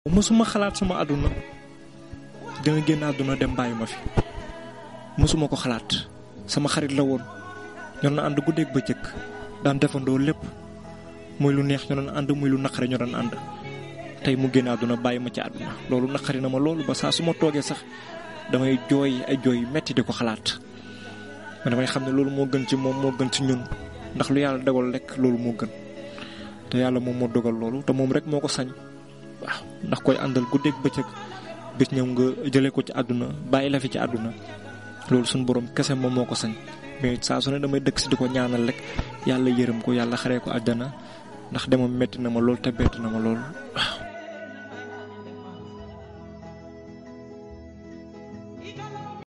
mësuma xalaat sama àdduna dina génn àdduna dem bàyyi ma fi mësuma ko xalaat sama xarit la woon ñoo doon ànd guddeeg bëccëg daan defandoo lépp muy lu neex ñoo doon ànd muy lu naqari ñoo doon ànd tey mu génn àdduna bàyyi ma ci àdduna loolu naqari na ma loolu ba saa su ma toogee sax damay jooy ay jooy metti di ko xalaat ma damay xam ne loolu moo gën ci moom moo gën ci ñun ndax lu yàlla dogal rek loolu moo gën te yàlla moom moo dogal loolu te moom rek moo ko sañ waaw ndax koy àndal guddeeg bëccëg bis ñëw nga jëlee ko ci àdduna bàyyi la fi ci àdduna loolu suñu borom kese moom moo ko sañ mais saa su ne damay dëkk si di ko ñaanal rek yàlla yërëm ko yàlla xaree ko àjjana ndax demam metti na ma lool te bett na ma lool waaw.